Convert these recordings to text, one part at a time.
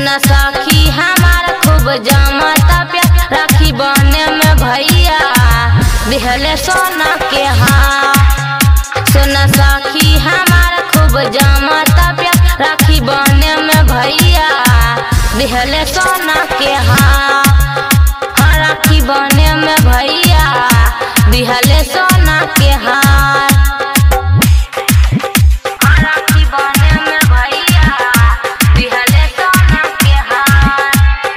सुना सखी हमार खूब जमता प्यार राखी बने में भैया दिहले सोना के हाँ सुना सखी हमार खूब जमता प्यार राखी बने में भैया दिहले सोना के हाँ हाँ राखी बने में भैया दिहले सोना के हार हाँ, राखी बने में भैया दिहले सोना के हार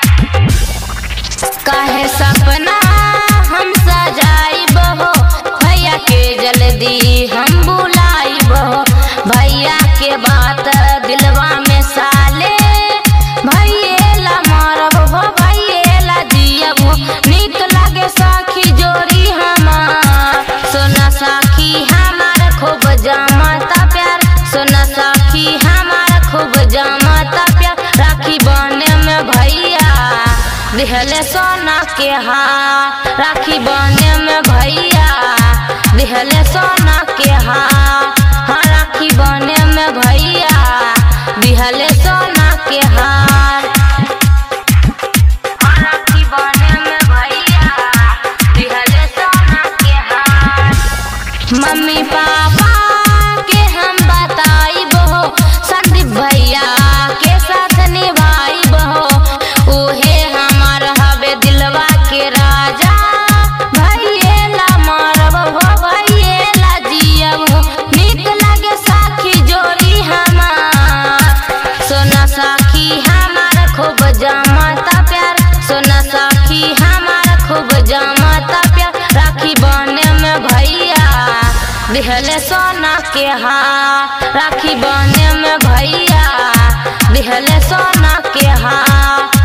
काहे सपना हम सजाइब हो भैया के जल्दी हम बुलाइब हो भैया के बात दिलवा में साले भैया मारब हो भैया जियब हो निक लागे साखी जोड़ी हमार सोना साखी हमार खूब जमता प्यार सोना साखी हमार खूब जमता प्यार राखी बने में भैया दिहले सोना के हाँ राखी बने में भैया दिहले सोना के हाँ हाँ राखी बने में भैया दिहले सोना के हार हाँ, राखी बने में भैया दिहले सोना के हार मम्मी पापा के हम बताइब हो संदीप भैया के साथ निभाइब हो उहे हमार हवे दिलवा के राजा भैया मारब हो भैया जियब हो निक लगे साखी जोड़ी हमार सोना साखी हमार खूब जमता प्यार सोना साखी हमार खूब जमता प्यार राखी बने में भैया दिहले सोना के हाँ राखी बने में भैया दिहले सोना के हाँ